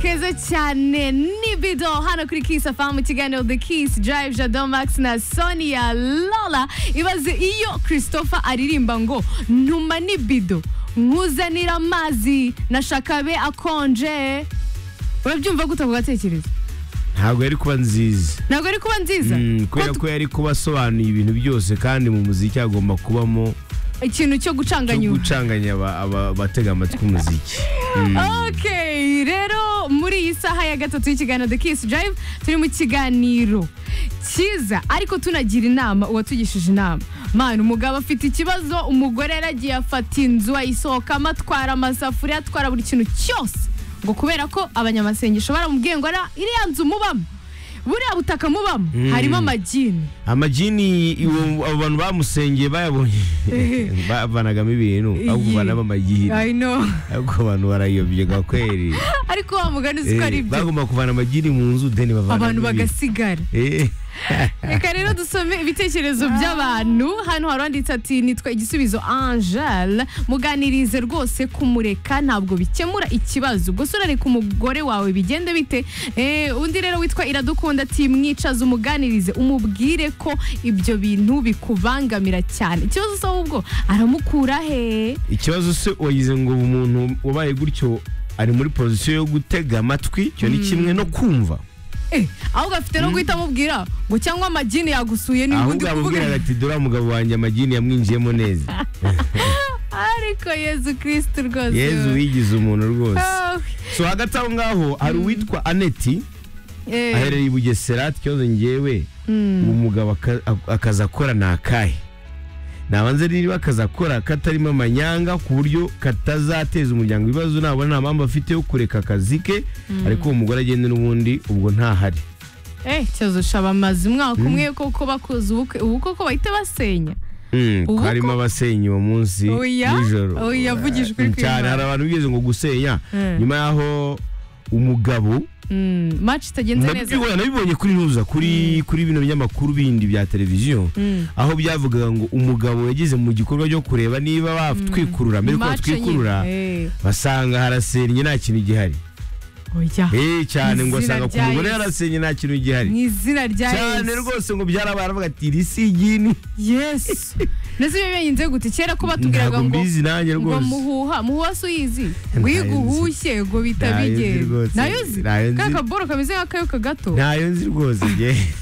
Kiza cyane nibido hano kuri Kiss FM ikiganiro The Kiss Drive Jado Max na Sonia Lola ibaze iyo Christopher aririmba ngo ntuma nibido nkuzanira amazi nashaka abe akonje urabyumva gute ako gatekerezo ntabwo yari kuba nziza ntabwo ari kuba nziza Mm, kubera Ko ko yari kuba asobanuye ibintu byose kandi mu muziki hagomba kubamo tu- ikintu cyo cyo gucanganya ubu gucanganya aba- aba- abatega amatwi umuziki ok rero muri iyi saha ya gatatu y'ikiganiro the kiss drive turi mu kiganiro cyiza ariko tunagira inama uwatugishije inama mani umugabo afite ikibazo umugore yaragiye afata inzu ayisohokamo atwara amasafuriya atwara buri kintu cyose ngo kubera ko abanyamasengesho baramubwiye ngo "Ara- iriya nzu mubamo buriya butaka mubamo harimo amagini amajini iwo- abo bantu bamusengeye bayabonye bavanagamo ibintu ahubwo Iyi. banaba amagini I know. ariko abantu barayobye gakweri ariko wa mugani uzi ko ari Eh, ibyo bagomba kuvana amagini mu nzu deni bavanamo abantu ibintu. bagasigara Eh, reka rero dusome ibitekerezo by'abantu hano hari uwanditse ati nitwa igisubizo angele muganirize rwose kumureka ntabwo bikemura ikibazo ubwo se urareka umugore wawe bigende bite Eh, undi rero witwa iradukunda ati mwicaze umuganirize umubwire ko ibyo bintu bikubangamira cyane ikibazo se ahubwo aramukura he ikibazo se wagize ngo umuntu wabaye gutyo ari muri pozisiyo yo gutega amatwi icyo ni kimwe no kumva Eh, ahubwo afite no guhita amubwira ngo cyangwa amagini yagusuye niba undi ahubwo yamubwira kuvuga ati dore umugabo wanjye amagini yamwinjiyemo neza ariko yezu kirisitu rwose yezu wigize umuntu rwose Ah, so hagati aho ngaho hari uwitwa aneti eh. aherereye i bugesera ati ikibazo ngewe uwo mugabo aka- ak- akazi akora ni akahe nabanze niba akazi akora katarimo amanyanga ku buryo katazateza umuryango ibibazo nabona nta mpamvu afite yo kureka akazi ke ariko uwo mugore agenda n'ubundi ubwo ntahari Eh, cyozo shaba amazu umwaka umwe koko bakoze ubukwe ubu koko bahita basenya Mm, ko Ubu harimo ko- abasenyi uwo munsi Oya, nijoro oya, avugije ukuri Mm, cyane kw'Imana. hari abantu bigeze ngo gusenya Mm. nyuma y'aho umugabo Mm, match itagenze neza nabibonye nabibonye kuri ntuza kuri kuri bino binyamakuru bindi bya televiziyo Mm. aho byavugaga ngo umugabo yageze mu gikorwa cyo kureba niba batwikurura mbere ko Match batwikurura nyine. Eh, basanga harasennye nta kintu gihari oya eh cyane ngo Izina asanga ku rya mugore Yesu. yarasennye nta kintu gihari mu izina rya cyane Yesu rwose ngo byarabaye aravuga ati iri si igini Yesu nese ibyo bigenze gute kera ko batubwiraga ntabwo ngo mbizi nanjye ngo rwose muhuha muhuha si uyizi ngo Ntayo iyo nzi. uguhushye ngo bita Ntayo nzi bigenda rwose. nayo uzi Ntayo nzi. ka kaboro kameze nk'akayoka gato ntayo nzi rwose njye